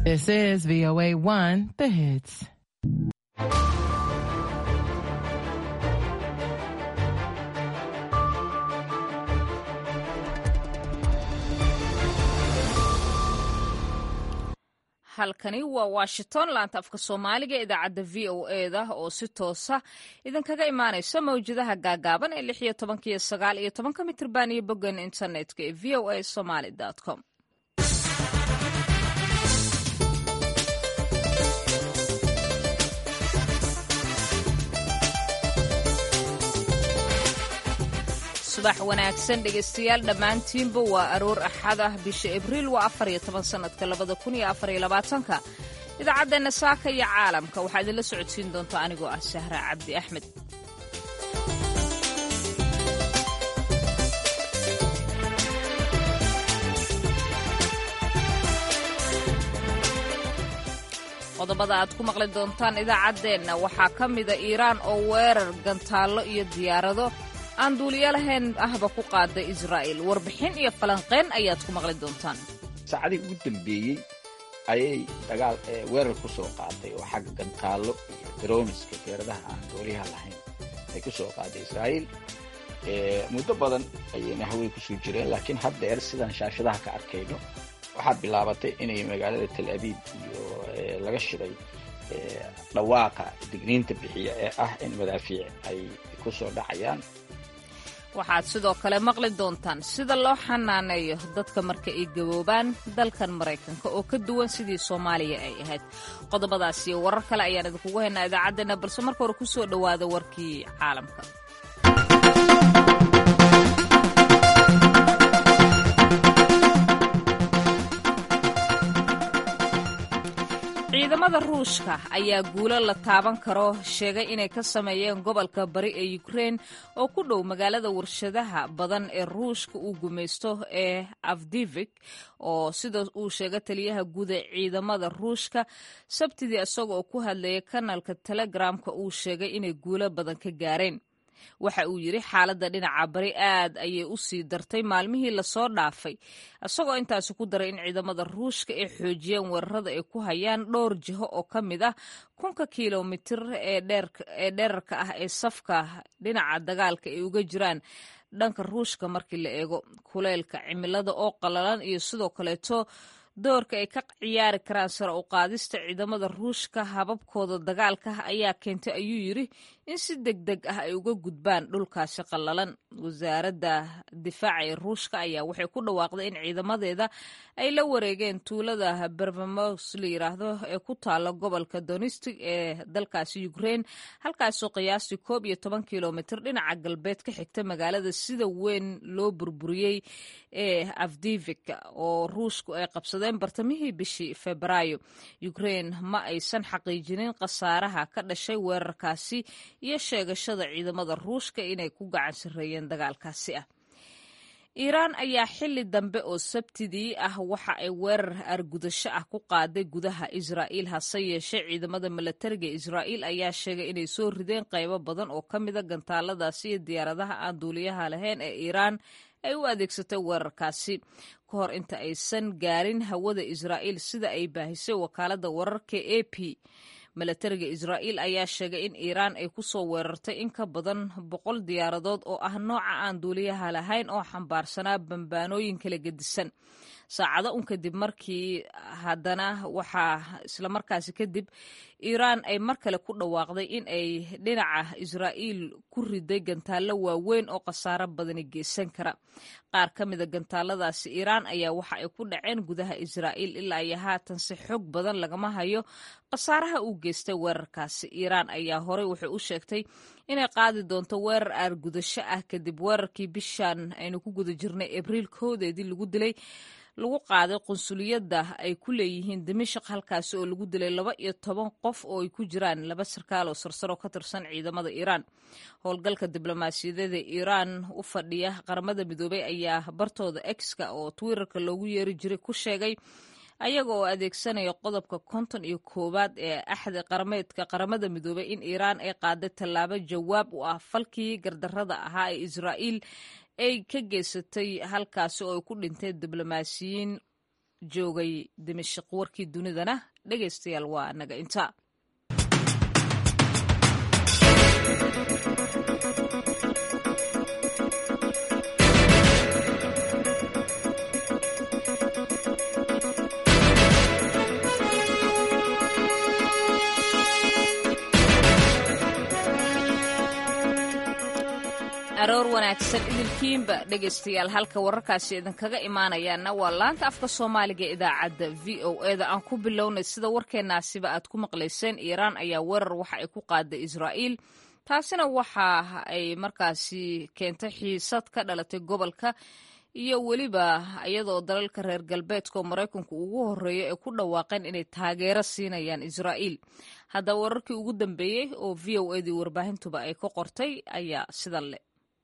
This is VOA 1, the hits. halkani waa washington laanta afka soomaaliga idaacadda v o eda oo si toosa idinkaga imaanaysa mawjadaha gaagaaban ee lix iyo tobanka iyo sagaal iyo tobanka mitrban iyo boggan internetka ee v o a somaly com subax wanaagsan dhegaystayaal dhammaantiinba waa aroor axad ah bisha abriil waa afar iyo toban sannadka labada kun iyo afar iyo labaatanka idaacaddeena saaka iyo caalamka waxaa idinla socodsiin doonta anigoo ah sahra cabdi axmed qodobada aad ku maqli doontaan idaacaddeenna waxaa ka mida iiraan oo weerar gantaallo iyo diyaarado aan duuliyo lahayn ahba ku qaaday israa'iil warbixin iyo falanqeyn ayaad ku maqli doontaan saacadii ugu dambeeyey ayay dagaal weerar ku soo qaaday oo xagga gantaallo iyo daroniska diyaaradaha aan duuliyaha lahayn ay ku soo qaaday israa'iil muddo badan ayayna hawey kusoo jireen laakiin haddeer sidaan shaashadaha ka arkayno waxaa bilaabatay inay magaalada tel abiib iyo laga shiday dhawaaqa digniinta bixiya ee ah in madaafiic ay ku soo dhacayaan waxaad sidoo kale maqli doontaan sida loo xanaaneeyo dadka marka ay gaboobaan dalkan maraykanka oo ka duwan sidii soomaaliya ay ahayd qodobadaas iyo warar kale ayaan idinkugu haynaa idaacaddeena balse marka hore ku soo dhowaada warkii caalamka ciidamada ruushka ayaa guulo la taaban karo sheegay inay ka sameeyeen gobolka bari ee ukrein oo ku dhow magaalada warshadaha badan ee ruushka uu gumaysto ee afdivik oo sida uu sheegay taliyaha guud ee ciidamada ruushka sabtidii isaga oo ku hadlayay kanalka telegramka uu sheegay inay guulo badan ka gaareen waxa uu yidhi xaaladda dhinaca bari aad ayay u sii dartay maalmihii lasoo dhaafay isagoo intaasi ku daray in ciidamada ruushka ay xoojiyeen weerarada ay ku hayaan dhowr jiho oo ka mid ah kunka kilomitir ee dheerarka ah ee safka dhinaca dagaalka ay uga jiraan dhanka ruushka markii la eego kuleylka cimilada oo qalalan iyo sidoo kaleeto doorka ay ka ciyaari karaan sare u qaadista ciidamada ruushka hababkooda dagaalka ayaa keentay ayuu yidhi in si deg deg ah ay uga gudbaan dhulkaasi qallalan wasaaradda difaaca ee ruushka ayaa waxay ku dhawaaqday in ciidamadeeda ay la wareegeen tuulada bervamos la yiraahdo ee ku taala gobolka donistic ee dalkaasi ukrein halkaasoo qiyaastii koob iyo toban kilomitr dhinaca galbeed ka xigta magaalada sida weyn loo burburiyey ee afdivik oo ruushku ay qabsadeen bartamihii bishii febraayo ukrein ma aysan xaqiijinin khasaaraha ka dhashay weerarkaasi iyo sheegashada ciidamada ruushka inay ku gacan sarreeyeen dagaalkaasi ah iiraan ayaa xili dambe oo sabtidii ah waxa ay weerar argudasho ah ku qaaday gudaha israa'iil hase yeeshee ciidamada milatariga israa'iil ayaa sheegay inay soo rideen qaybo badan oo ka mida gantaaladaasi iyo diyaaradaha aan duuliyaha lahayn ee iiraan ay u adeegsatay weerarkaasi ka hor inta aysan gaarin hawada israa'iil sida ay baahisay wakaaladda wararka a p milatariga israa'iil ayaa sheegay in iiraan ay ku soo weerartay in ka badan boqol diyaaradood oo ah nooca aan duuliyaha lahayn oo xambaarsanaa bambaanooyin kala gedisan saacado un kadib markii haddana waxaa islamarkaasi kadib iiraan ay mar kale ku dhawaaqday in ay dhinaca israa'iil ku riday gantaallo waaweyn oo khasaaro badani geysan kara qaar ka mida gantaaladaasi iiraan ayaa waxa ay ku dhaceen gudaha israa'iil ilaa iyo haatan si xog badan lagama hayo khasaaraha uu geystay weerarkaasi iiraan ayaa horey waxay u sheegtay inay qaadi doonto weerar aargudasho ah kadib weerarkii bishan aynu ku guda jirnay abriil koodeedii lagu dilay lagu qaaday qunsuliyadda ay ku leeyihiin dimashaq halkaasi oo lagu dilay laba iyo toban qof oo ay ku jiraan laba sarkaal oo sarsaro ka tirsan ciidamada iiraan howlgalka diblomaasiyadeeda iiraan u fadhiya qaramada midoobey ayaa bartooda exka oo twitterka loogu yeeri jiray ku sheegay ayaga oo adeegsanaya qodobka konton iyo koowaad ee axdi qarameedka qaramada midoobey in iiraan ay qaaday tallaabo jawaab u ah falkii gardarrada ahaa ee israa'iil ay ka geysatay halkaasi oo ay ku dhinteen diblomaasiyiin joogay dimashik warkii dunidana dhegaystayaal waa naga inta aroor wanaagsan idilkiinba dhegaystayaal halka wararkaasi idinkaga imaanayaana waa laanta afka soomaaliga idaacadda v o eda aan ku bilownay sida warkeenaasiba aad ku maqlayseen iiraan ayaa weerar waxa ay ku qaaday israa'iil taasina waxa ay markaasi keentay xiisad ka dhalatay gobolka iyo weliba iyadoo dalalka reer galbeedka oo maraykanku ugu horreeya ay ku dhawaaqeen inay taageero siinayaan israa'iil haddaba wararkii ugu dambeeyey oo v o edii warbaahintuba ay ka qortay ayaa sida le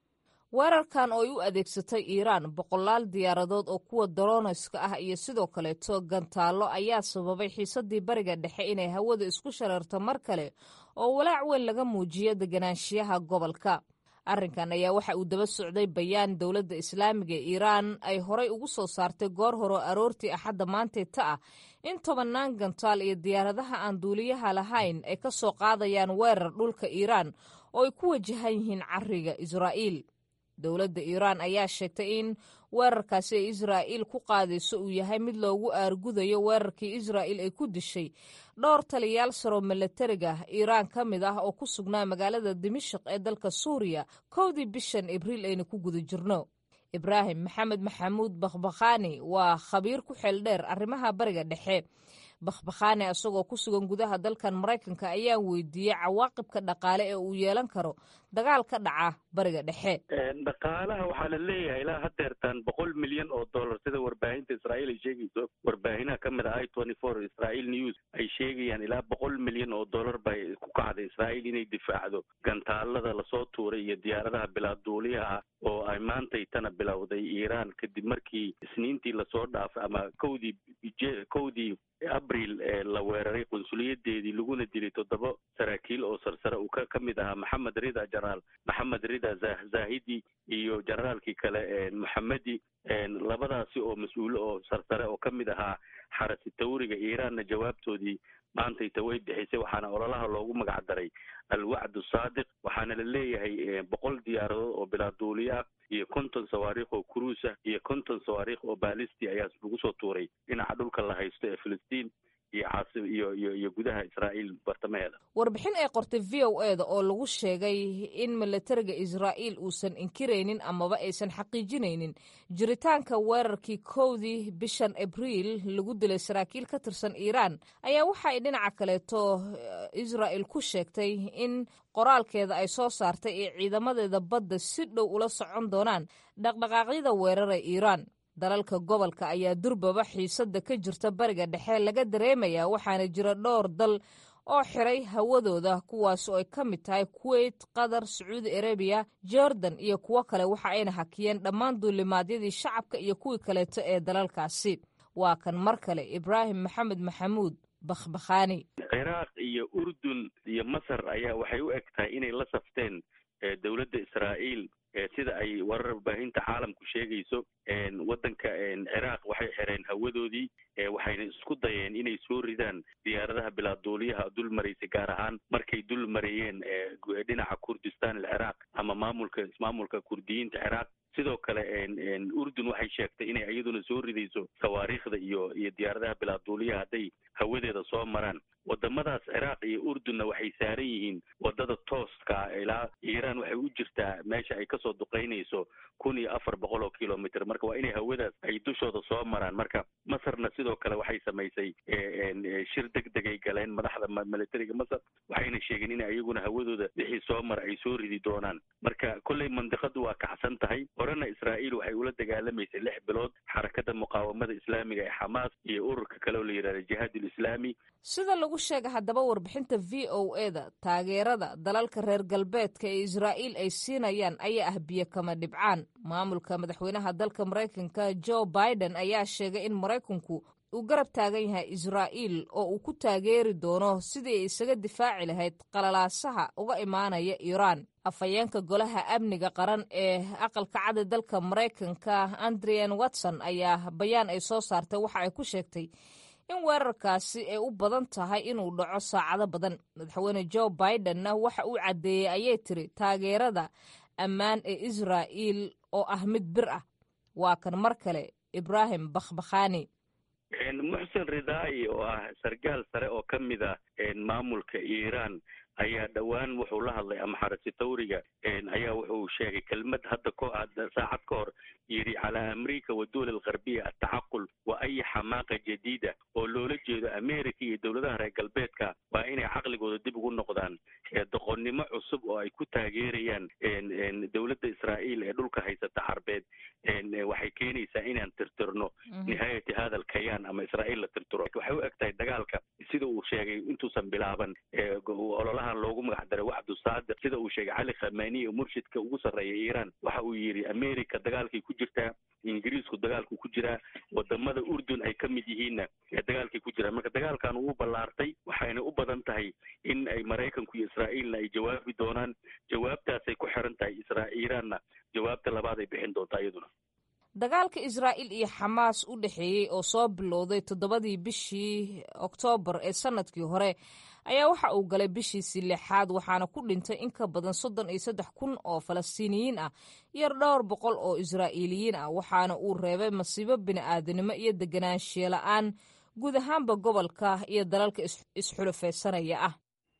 weerarkan oo ay u adeegsatay iiraan boqolaal diyaaradood oo kuwa daroniska ah iyo sidoo kaleeto gantaallo ayaa sababay xiisadii bariga dhexe inay hawada isku shareerto mar kale oo walaac weyn laga muujiyo deganaanshiyaha gobolka arrinkan ayaa waxa uu daba socday bayaan dowladda islaamiga ee iiraan ay horay ugu soo saartay goor hore oo aroortii axadda maantay ta ah in tobannaan gantaal iyo diyaaradaha aan duuliyaha lahayn ay ka soo qaadayaan weerar dhulka iiraan oo ay ku wajahan yihiin cariga israa'iil dowladda iiraan ayaa sheegtay in weerarkaasi ay israa'iil ku qaadayso uu yahay mid loogu aargudayo weerarkii israa'iil ay ku dishay dhowr taliyaal saroo milatariga iiraan ka mid ah oo ku sugnaa magaalada dimashik ee dalka suuriya kowdii bishan abriil ayna ku guda jirno ibraahim maxamed maxamuud bakhbakhaani waa khabiir ku xeel dheer arrimaha bariga dhexe bakhbakhaani isagoo ku sugan gudaha dalkan maraykanka ayaa weydiiyey cawaaqibka dhaqaale ee uu yeelan karo dagaal ka dhaca bariga dhexe dhaqaalaha waxaa la leeyahay ilaa hadeertan boqol milyan oo dollar sida warbaahinta israa'iil ay sheegayso warbaahinha ka mid ah i twenty four israel news ay sheegayaan ilaa boqol milyan oo dollar bay ku kacday israa'iil inay difaacdo gantaalada lasoo tuuray iyo diyaaradaha bilaaduuliyaha oo ay maantay tana bilowday iiraan kadib markii isniintii lasoo dhaafay ama kowdii kowdii abril ee la weeraray qunsuliyadeedii laguna dilay toddoba saraakiil oo sarsare uu ka ka mid ahaa maxamed rida jenaraal maxamed rida zahidi iyo generaalkii kale moxamedi labadaasi oo mas-uulo oo sarsare oo ka mid ahaa xarasi tawriga iiraanna jawaabtoodii maantayta way bixisay waxaana ololaha loogu magac daray alwacdu saadiq waxaana la leeyahay boqol diyaaradood oo bilaaduuliya ah iyo konton sawaariikh oo kuruus ah iyo konton sawaariikh oo baalisti ayaa lagu soo tuuray dhinaca dhulka la haysto ee filistiin iyo caasi iyo iyo iyo gudaha israa'iil bartamaheeda warbixin ay qortay v o eda oo lagu sheegay in milatariga israa'iil uusan inkiraynin amaba aysan xaqiijinaynin jiritaanka weerarkii kowdii bishan abriil lagu dilay saraakiil ka tirsan iiraan ayaa waxa ay dhinaca kaleeto israa'il ku sheegtay in qoraalkeeda ay soo saartay ee ciidamadeeda badda si dhow ula socon doonaan dhaqdhaqaaqyada weerara iiraan dalalka gobolka ayaa durbaba xiisadda ka jirta bariga dhexe laga dareemayaa waxaana jira dhowr dal oo xiray hawadooda kuwaas oo ay ka mid tahay kuwait qatar sacuudi arabiya jordan iyo kuwo kale waxa ayna hakiyeen dhammaan duulimaadyadii shacabka iyo kuwii kaleeto ee dalalkaasi waa kan mar kale ibraahim maxamed maxamuud bakhbakhaani ciraaq iyo urdun iyo masar ayaa waxay u eg tahay inay la safteen dowladda israa'iil sida ay warar warbaahinta caalamku sheegayso waddanka ciraaq waxay xireen hawadoodii waxayna isku dayeen inay soo ridaan diyaaradaha bilaaduuliyaha dul maraysay gaar ahaan markay dul marayeen dhinaca kurdistan alciraaq ama maamulka ismaamulka kurdiyiinta ciraaq sidoo kale urdun waxay sheegtay inay iyaduna soo ridayso sawaariikhda iyo iyo diyaaradaha bilaaduuliyaha hadday hawadeeda soo maraan wadamadaas ciraaq iyo urdunna waxay saaran yihiin wadada tooska ilaa iiraan waxay u jirtaa meesha ay kasoo duqeynayso kun iyo afar boqol oo kilomitr marka waa inay hawadaas ay dushooda soo maraan marka masarna sidoo kale waxay samaysay shir deg degay galeen madaxda militariga masar waxayna sheegeen in iyaguna hawadooda wixii soo mara ay soo ridi doonaan marka kolley mandiqadu waa kacsan tahay horena israa'iil waxay ula dagaalamaysay lix bilood xarakada muqaawamada islaamiga ee xamaas iyo ururka kale oo la yidhahda jihaad ulislaami sida lagu sheegay haddaba warbixinta v o eda taageerada dalalka reer galbeedka ee israa'iil ay siinayaan ayaa ah biyo kama dhibcaan maamulka madaxweynaha dalka maraykanka joe biden ayaa sheegay in maraykanku uu garab taagan yahay israa'iil oo uu ku taageeri doono sidii ay isaga difaaci lahayd qalalaasaha uga imaanaya iiraan afhayeenka golaha amniga qaran ee aqalka cadi dalka maraykanka andrian watson ayaa bayaan ay soo saartay waxa ay ku sheegtay in weerarkaasi ay u badan tahay inuu dhaco saacado badan madaxweyne joe bidenna waxa uu caddeeyey ayay tiri taageerada ammaan ee israa'iil oo ah mid bir ah waa kan mar kale ibrahim bakhbakhani muxsen ridaayi oo ah sargaal sare oo ka mid a maamulka iiraan ayaa dhowaan wuxuu la hadlay amaxarasi tawriga ayaa wuxuu sheegay kelmad hadda ko saacad ka hor yidhi calaa amriika wa duwal algarbiya altacaqul wa ay xamaaqa jadiida oo loola jeedo america iyo dowladaha reer galbeedka waa inay caqligooda dib ugu noqdaan doqonnimo cusub oo ay ku taageerayaan dowladda israa'iil ee dhulka haysata carbeed waxay keenaysaa inaan tirtirno nihaayati hada alkayaan ama israa'iil la tirtiro waxay u eg tahay dagaalka sida uu sheegay intuusan bilaaban ololaha loogu magac daray wacdu saadiq sida uu sheegay cali khamani oo murshidka ugu sarreeya iiraan waxa uu yidhi america dagaalkay ku jirtaa ingiriisku dagaalku ku jiraa wadamada urdun ay ka mid yihiinna dagaalkay ku jiraan marka dagaalkan wuu ballaartay waxayna u badan tahay in ay maraykanku iyo israa'iilna ay jawaabi doonaan jawaabtaasay ku xiran tahay isra iiraanna jawaabta labaad ay bixin doontaa iyaduna dagaalka israa'iil iyo xamaas u dhexeeyey oo soo bilowday toddobadii bishii oktoobar ee sanadkii hore ayaa waxa uu galay bishiisii lixaad waxaana ku dhintay in ka badan soddon iyo saddex kun oo falastiiniyiin ah iyo dhowr boqol oo israa'iiliyiin ah waxaana uu reebay masiibo bini'aadanimo iyo deganaanshiye la-aan guud ahaanba gobolka iyo dalalka isxulufaysanaya ah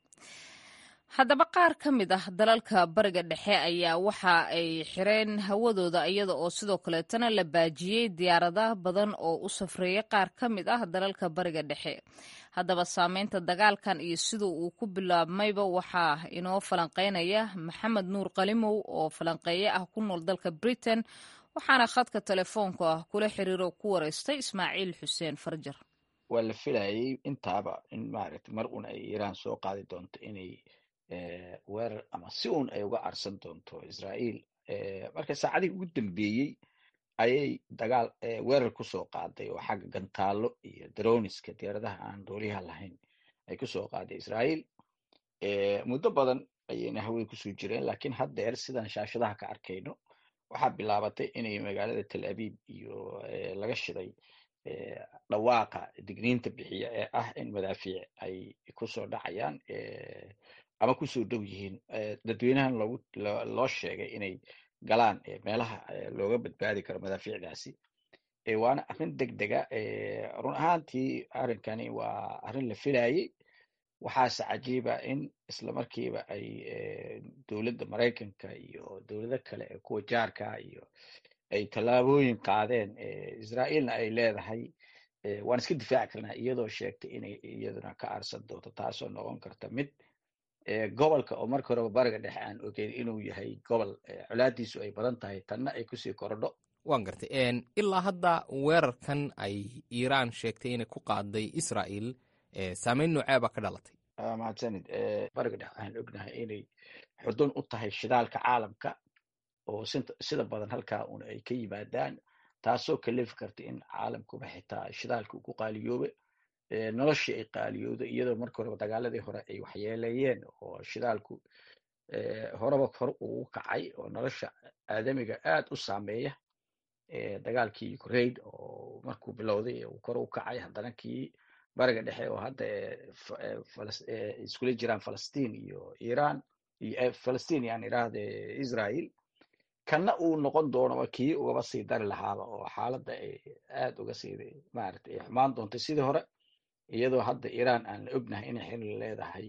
haddaba qaar ka mid ah dalalka bariga dhexe ayaa waxa ay xireen hawadooda iyada oo sidoo kaleetana la baajiyey diyaaradaha badan oo u safreeyay qaar ka mid ah dalalka bariga dhexe haddaba saameynta dagaalkan iyo sida uu ku bilaabmayba waxaa inoo falanqeynaya maxamed nuur qalimow oo falanqeeye ah ku nool dalka britain waxaana khadka telefoonka ah kula xiriiro ku wareystay ismaaciil xuseen farjar waa la filayay intaaba in maaragtay mar un ay iiraan soo qaadi doonto inay weerar ama si un ay uga arsan doonto israa'iil marka saacadihii ugu dambeeyey ayay dagaal weerar kusoo qaaday oo xagga gantaalo iyo daroniska diyaaradaha aan dooliyaha lahayn ay kusoo qaaday israa'iil muddo badan ayayna hawey kusoo jireen lakiin haddeer sidan shaashadaha ka arkayno waxaa bilaabatay inay magaalada tel abiib iyo laga shiday dhawaaqa digniinta bixiya ee ah in madaafiic ay kusoo dhacayaan ama kusoo dhow yihiin dadweynahan loogu loo sheegay inay galaan meelaha looga badbaadi karo madaafiicdaasi waana arrin deg dega run ahaantii arrinkani waa arrin la filayey waxaase cajiiba in isla markiiba ay dowladda maraykanka iyo dowlado kale ee kuwa jaarka iyo ay tallaabooyin qaadeen israa'iilna ay leedahay waan iska difaaci karnaa iyadoo sheegtay inay iyaduna ka aarsan doonto taasoo noqon karta mid gobolka oo marka horeba bariga dhexe aan ogeyn inuu yahay gobol colaadiisu ay badan tahay tanna ay kusii korodho waan gartay ilaa hadda weerarkan ay iiraan sheegtay inay ku qaaday israa'iil saameyn noocee baa ka dhalatay mahadsanid bariga dhexe waxaan ognahay inay xudun u tahay shidaalka caalamka oo sida badan halkaa un ay ka yimaadaan taasoo kalefi karta in caalamkuba xitaa shidaalka uu ku qaaliyoobe noloshii ay qaaliyoodo iyadoo marka horeba dagaaladii hore ay waxyeeleeyeen oo shidaalku horeba hor ugu kacay oo nolosha aadamiga aad u saameeya dagaalkii ukraine oo markuu bilowday uu kor u kacay haddana kii bariga dhexe oo hadda iskula jiraan falastiin iyo iran iyo falastiin yaan idhaahde israel kana uu noqon doono kii ugaba sii dari lahaaba oo xaaladda ay aad uga sii maaragtay ay xumaan doontay sidii hore iyadoo hadda iran aan la ognahay inay xilli leedahay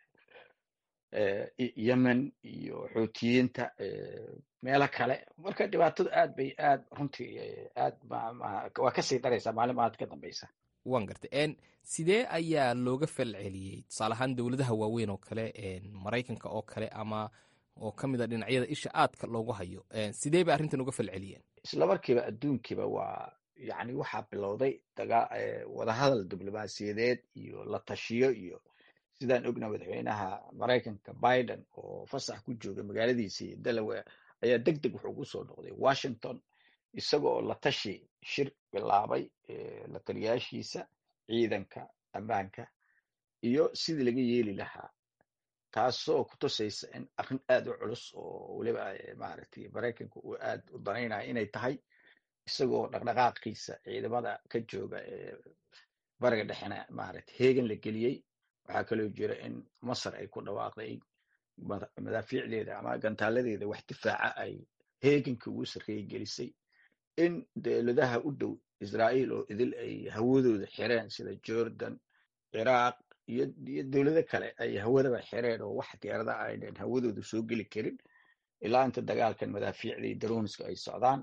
yemen iyo xoutiyiinta meelo kale marka dhibaatadu aad bay aad runtii aad waa kasii daraysaa maalin maad ka dambeysa waan gartay sidee ayaa looga fal celiyey tusaale ahaan dowladaha waaweyn oo kale maraykanka oo kale ama oo ka mid a dhinacyada isha aadka loogu hayo sidee bay arrintan uga fal celiyeen isla markiiba adduunkiiba waa yani waxaa bilowday daga wadahadal diblomaasiyadeed iyo la tashiyo iyo sidaan ogna madaxweynaha maraykanka biden oo fasax ku jooga magaaladiisii delaware ayaa deg deg wuxuu ugu soo noqday washington isagoo la tashi shir bilaabay la taliyaashiisa ciidanka ammaanka iyo sidii laga yeeli lahaa taasoo ku tusaysa in arrin aad u culus oo weliba maaragtay maraykanka uu aad u danaynaya inay tahay isagoo dhaqdhaqaaqiisa ciidamada ka jooga ee bariga dhexena maaragtay heegan la geliyey waxaa kaloo jira in masar ay ku dhawaaqday madaafiicdeeda ama gantaaladeeda wax difaaca ay heeganka ugu sarreeye gelisay in dowladaha u dhow israa'iil oo idil ay hawadooda xireen sida jordan ciraaq iyo iyo dowlado kale ay hawadaba xireen oo wax diyaarada aynan hawadooda soo geli karin ilaa inta dagaalkan madaafiicda iyo daroniska ay socdaan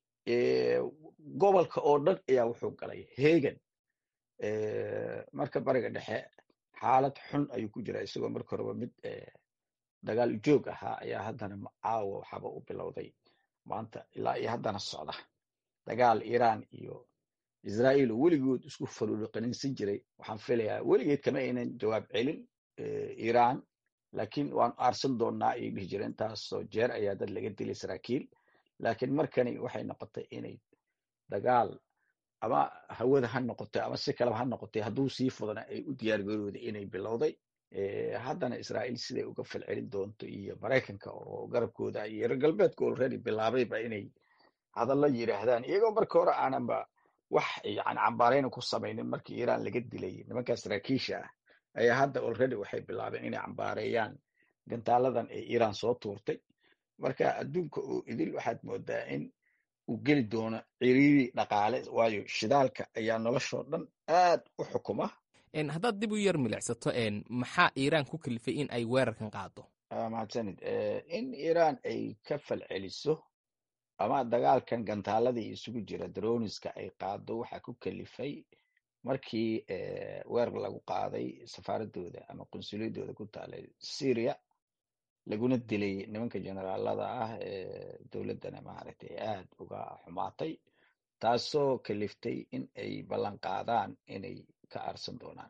gobolka oo dhan ayaa wuxuu galay heegan marka bariga dhexe xaalad xun ayuu ku jiraa isagoo marka horeba mid dagaal joog ahaa ayaa haddana caawa waxaaba u bilowday maanta ilaa iyo haddana socda dagaal iiraan iyo israa'iil oo weligood isku faruuqaninsan jiray waxaan filayaa weligeed kama aynan jawaab celin iiraan laakiin waan aarsan doonnaa ayay dhihi jireen taasoo jeer ayaa dad laga dilay saraakiil laakiin markani waxay noqotay inay dagaal ama hawada ha noqotay ama si kaleba ha noqotay hadduu sii fudana ay u diyaargarooday inay bilowday haddana israa'iil siday uga falcelin doonto iyo maraykanka oo garabkooda iyo reer galbeedka already bilaabayba inay hadallo yidhaahdaan iyagoo marka hore aananba wax yani cambaarayna ku samaynin markii iiraan laga dilay nimankaa saraakiisha ah ayaa hadda already waxay bilaabeen inay cambaareeyaan gantaaladan ee iiraan soo tuurtay marka adduunka oo idil waxaad moodaa in uu geli doono ciriiri dhaqaale waayo shidaalka ayaa noloshoo dhan aad u xukuma haddaad dib u yar milicsato maxaa iiraan ku kalifay in ay weerarkan qaado mahadsanid in iiraan ay ka falceliso ama dagaalkan gantaaladii isugu jira daroniska ay qaado waxaa ku kalifay markii weerar lagu qaaday safaaradooda ama qunsuliyadooda ku taalay syria laguna dilay nimanka generaalada ah ee dowladdana maaragtay aad uga xumaatay taasoo kaliftay in ay ballan qaadaan inay ka aarsan doonaan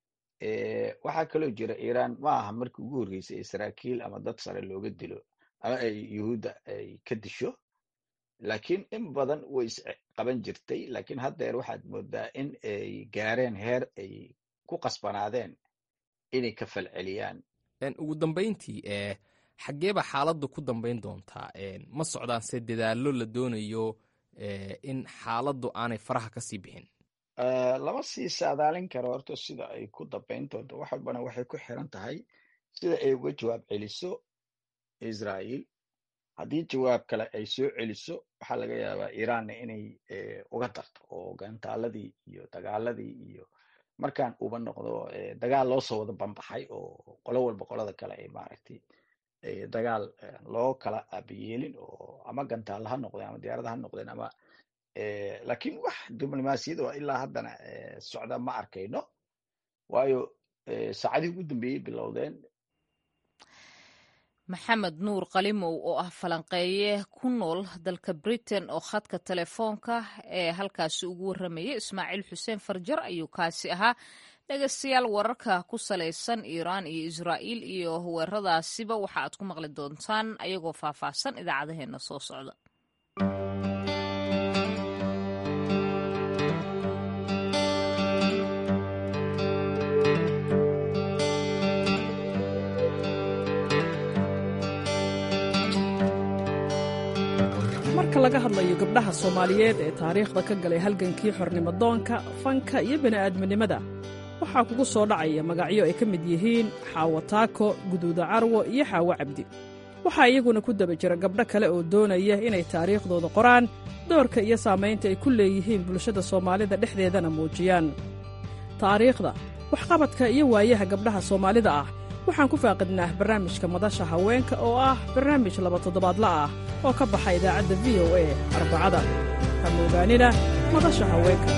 waxaa kaloo jira iiraan ma aha markii ugu horreysay ee saraakiil ama dad sare looga dilo ama ay yuhuudda ay ka disho laakiin in badan way isqaban jirtay laakiin haddeer waxaad moodaa in ay gaareen heer ay ku qasbanaadeen inay ka falceliyaan ugu dambayntii xaggeeba xaaladdu ku dambayn doontaa ma socdaan se dadaallo la doonayo in xaaladdu aanay faraha ka sii bixin lama sii saadaalin karo horta sida ay ku dambayn doonto wax walbana waxay ku xiran tahay sida ay uga jawaab celiso israa'iil haddii jawaab kale ay soo celiso waxaa laga yaabaa iiraanna inay uga darto oo gantaaladii iyo dagaaladii iyo markaan uba noqdo dagaal loo soo wada bambaxay oo qolo walba qolada kale ay maaragtay dagaal loo kala aabayeelin oo ama gantaalla ha noqdeen ama diyaarada ha noqdeen ama laakiin wax diblomaasiyad oo ilaa haddana socda ma arkayno waayo saacadihii ugu dambeeyey bilowdeen maxamed nuur qalimow oo ah falanqeeye ku nool dalka britain oo khadka telefoonka ee halkaasi ugu warramayay ismaaciil xuseen farjar ayuu kaasi ahaa dhegeystayaal wararka ku salaysan iiraan iyo israa'iil iyo weeraradaasiba waxa aad ku maqli doontaan ayagoo faahfaahsan idaacadaheenna soo socda marka laga hadlayo gabdhaha soomaaliyeed ee taariikhda ka galay halgankii xornimodoonka fanka iyo bini'aadminimada waxaa kugu soo dhacaya magacyo ay ka mid yihiin xaawo taako guduuda carwo iyo xaawo cabdi waxaa iyaguna ku daba jira gabdho kale oo doonaya inay taariikhdooda qoraan doorka iyo saamaynta ay ku leeyihiin bulshada soomaalida dhexdeedana muujiyaan taariikhda waxqabadka iyo waayaha gabdhaha soomaalida ah waxaan ku faaqidnaa barnaamijka madasha haweenka oo ah barnaamij laba toddobaadla ah oo ka baxa idaacadda v o a arbacada hama ogaanina madasha haweenka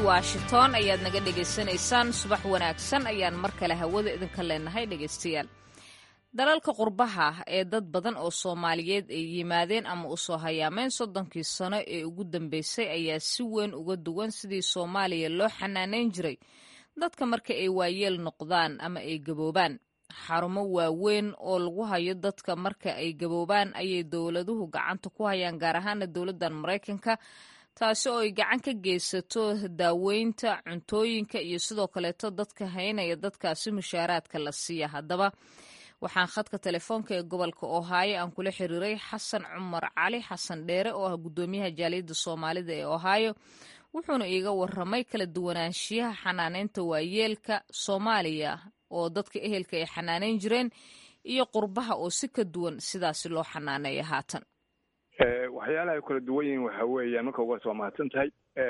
washington ayaad naga dhegaysanaysaan subax wanaagsan ayaan mar kale hawada idinka leenahay dhegaystayaal dalalka qurbaha ee dad badan oo soomaaliyeed ay yimaadeen ama u soo hayaameen soddonkii sano ee ugu dambeysay ayaa si weyn uga duwan sidii soomaaliya loo xanaaneyn jiray dadka marka ay waayeel noqdaan ama ay gaboobaan xarumo waaweyn oo lagu hayo dadka marka ay gaboobaan ayay dowladuhu gacanta ku hayaan gaar ahaana dowladdan maraykanka taasi oo ay gacan ka geysato daaweynta cuntooyinka iyo sidoo kaleeto dadka haynaya dadkaasi mushaaraadka la siiya haddaba waxaan khadka telefoonka ee gobolka ohaayo aan kula xiriiray xasan cumar cali xasan dheere oo ah guddoomiyaha jaaliyadda soomaalida ee ohaayo wuxuuna iiga waramay kala duwanaanshiyaha xanaaneynta waayeelka soomaaliya oo dadka ehelka ay xanaaneyn jireen iyo qurbaha oo si ka duwan sidaasi loo xanaaneeya haatan waxyaalaha ay kala duwan yihiin waxa weeyaan marka uga soo mahadsan tahay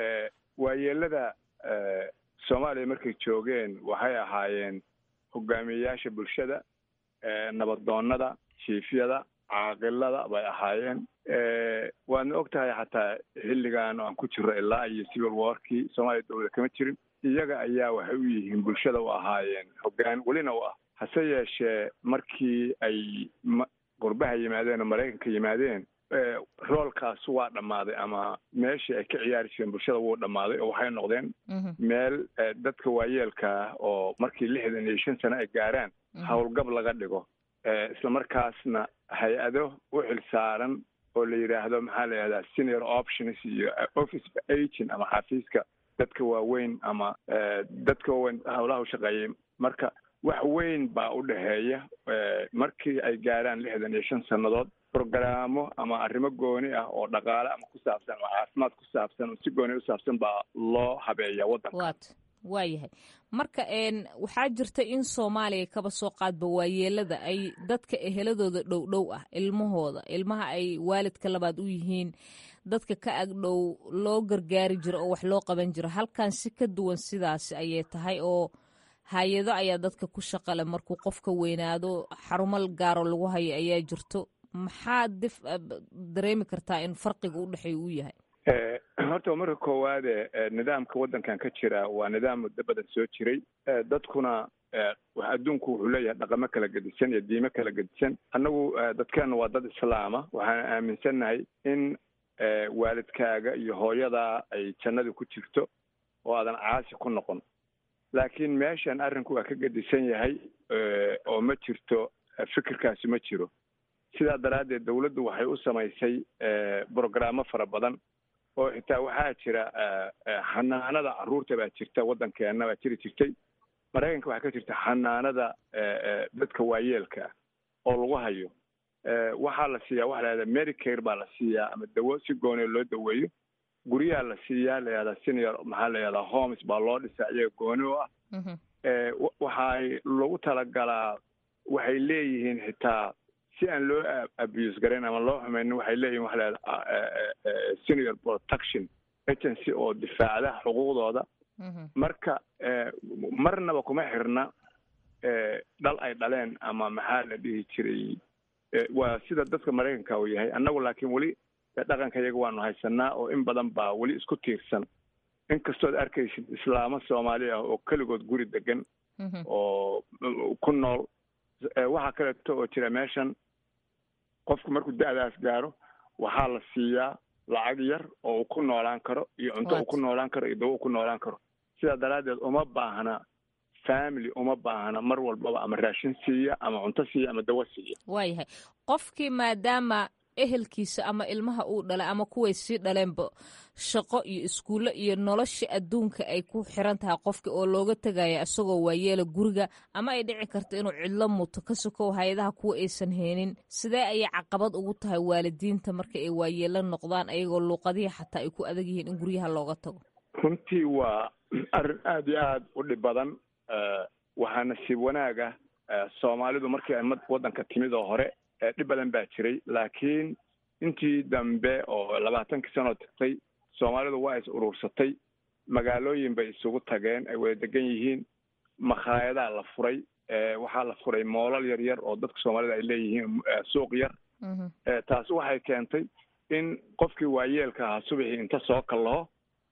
waayeelada soomaaliya markay joogeen waxay ahaayeen hogaamiyeyaasha bulshada nabadoonnada jiifyada caaqilada bay ahaayeen waadna og tahay xataa xilligan aan ku jiro ilaa iyo civil warkii soomaaliya dowlada kama jirin iyaga ayaa waxay u yihiin bulshada u ahaayeen hoggaan welina u ah hase yeeshee markii ay qurbaha yimaadeen oo maraykanka yimaadeen roolkaas waa dhammaaday ama meeshii ay ka ciyaari jireen bulshada wuu dhammaaday oo waxay noqdeen meel dadka waayeelkaa oo markii lixdan iyo shan sano ay gaaraan howlgab laga dhigo isla markaasna hay-ado u xil saaran oo la yidhaahdo maxaa la yidhahdaa senior options iyo office agent ama xafiiska dadka waaweyn ama dadka waaweyn howlaha u shaqeeyay marka wax weyn baa u dhexeeya markii ay gaaraan lixdan iyo shan sannadood brogaraamo ama arrimo gooni ah oo dhaqaale ama ku saabsan ama caafimaad ku saabsan oo si gooni u saabsan baa loo habeeya waddanka wat waayahay marka waxaa jirta in soomaaliya kaba soo qaadba waayeelada ay dadka eheladooda dhow dhow ah ilmahooda ilmaha ay waalidka labaad u yihiin dadka ka agdhow loo gargaari jiro oo wax loo qaban jiro halkan si ka duwan sidaasi ayay tahay oo hay-ado ayaa dadka ku shaqale markuu qofka weynaado xarumo gaaro lagu hayo ayaa jirto maxaa dif dareemi kartaa in farqiga u dhexeeya uu yahay horta marka koowaade nidaamka waddankan ka jira waa nidaam muddo badan soo jiray dadkuna adduunku wuxuu leeyahay dhaqamo kala gedisan iyo diimo kala gedisan annagu dadkeena waa dad islaama waxaan aaminsannahay in waalidkaaga iyo hooyadaa ay jannada ku jirto oo aadan caasi ku noqon laakiin meeshan arrinku waa ka gedisan yahay oo ma jirto fikirkaasi ma jiro sidaa daraaddeed dawladdu waxay u samaysay brogrammo fara badan oo xitaa waxaa jira xanaanada carruurta baa jirta waddankeenna baa jiri jirtay maraykanka waxaa ka jirta xanaanada dadka waayeelka ah oo lagu hayo waxaa la siiyaa waxa la yahahda medicare baa la siiyaa ama dawo si gooniya loo daweeyo guryaha la siiyaa la yahdaa senior maxaa la yahdaa homes baa loo dhisaa iyaga gooni u ah waxay lagu talagalaa waxay leeyihiin xitaa si aan loo abuse garayn ama loo xumaynin waxay leeyihin waxa la yahda senior protection agency oo difaacda xuquuqdooda marka marnaba kuma xirna dhal ay dhaleen ama maxaa la dhihi jiray waa sida dadka maraykanka uu yahay annagu laakiin weli dhaqanka iyaga waanu haysanaa oo in badan baa weli isku tiirsan inkastood arkaysid islaamo soomaali ah oo keligood guri degan oo ku nool waxaa kaleeto oo jira meeshan qofku markuu da-daas gaaro waxaa la siiyaa lacag yar oo uu ku noolaan karo iyo cunto uu ku noolaan karo iyo dawo uu ku noolaan karo sidaa daraaddeed uma baahna family uma baahna mar walbaba ama raashin siiya ama cunto siiya ama dawo siiya waayahay qofkii maadaama ehelkiisa ama ilmaha uu dhalay ama kuway sii dhaleenba shaqo iyo iskuullo iyo nolosha adduunka ay ku xiran tahay qofka oo looga tegaya isagoo waayeela guriga ama ay dhici karto inuu cidlo muto ka sokow hay-adaha kuwa aysan heenin sidee ayay caqabad ugu tahay waalidiinta marka ay waayeelo noqdaan ayagoo luuqadihii xataa ay ku adag yihiin in guryaha looga tago runtii waa arrin aada iyo aada u dhib badan waxaa nasiib wanaag ah soomaalidu markii ay waddanka timid oo hore dhib badan baa jiray laakiin intii dambe oo labaatankii sanoo tagtay soomaalidu waa is urursatay magaalooyin bay isugu tageen ay wada degan yihiin makhaayadaha la furay waxaa la furay moolal yar yar oo dadka soomaalida ay leeyihiin suuq yar taasi waxay keentay in qofkii waayeelka ahaa subaxii inta soo kallaho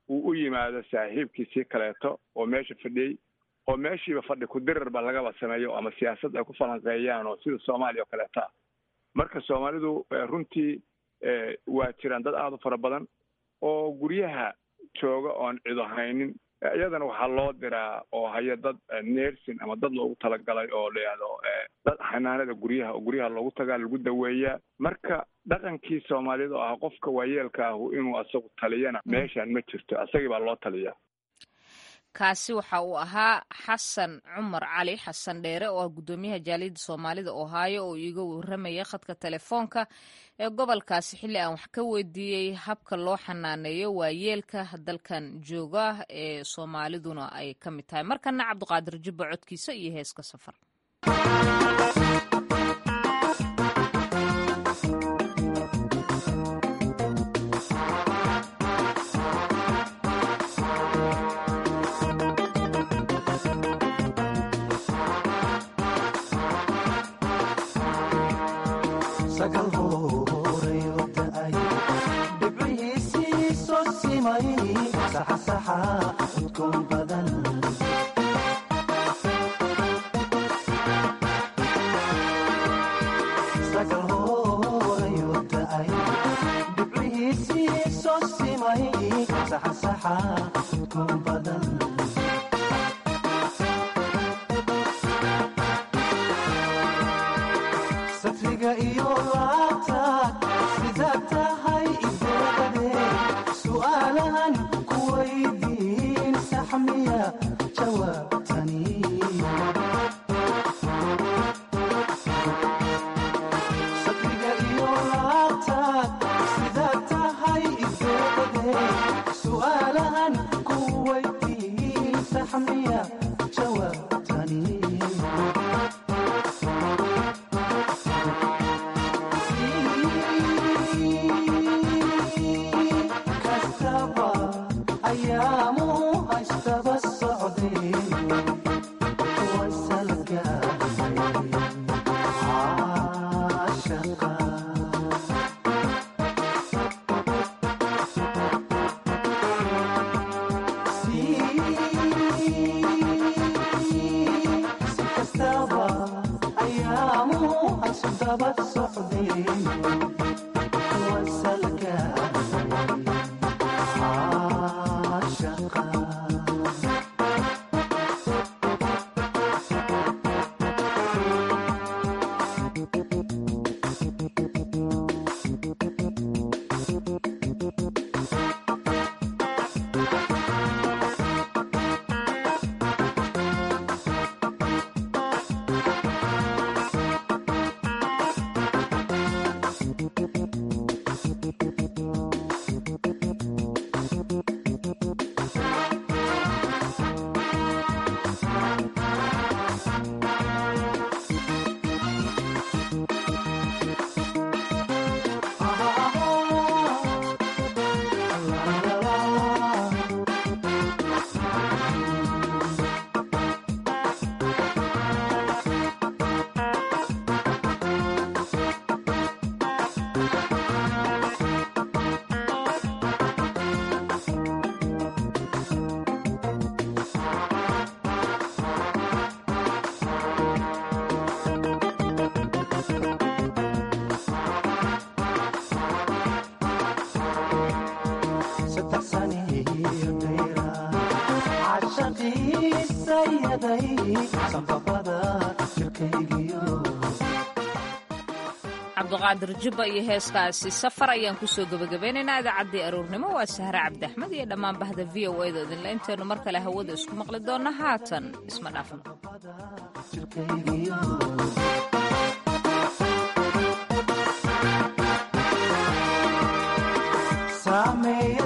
uu u yimaado saaxiibkiisii kaleeto oo meesha fadhiyey oo meeshiiba fadhi ku-dirarba lagaba sameeyo ama siyaasad ay ku falanqeeyaan oo sida soomaaliya oo kaleeta ah marka soomaalidu runtii waa jiraan dad aada u fara badan oo guryaha jooga oon cido haynin iyadana waxaa loo diraa oo haya dad nersin ama dad loogu talagalay oo layihahdo dad xanaanada guryaha oo guryaha loogu tagaa lagu daweeyaa marka dhaqankii soomaaliyada oo ah qofka waayeelka ahu inuu asagu taliyana meeshaan ma jirto asagii baa loo taliyaa kaasi waxa uu ahaa xasan cumar cali xasan dheere oo ah guddoomiyaha jaaliyadda soomaalida ohaayo oo iiga warramaya khadka telefoonka ee gobolkaasi xilli aan wax ka weydiiyey habka loo xanaaneeyo waayeelka dalkan jooga ee soomaaliduna ay ka mid tahay markana cabdiqaadir jibba codkiisa iyo heeska safar cabdiqaadir jubba iyo heeskaasi safar ayaan kusoo gebagabeynaynaa idaacaddii aroornimo waa sahre cabdi axmed iyo dhammaan bahda v o a da idinle intaynu mar kale hawada isku maqli doonna haatan isma dhaafno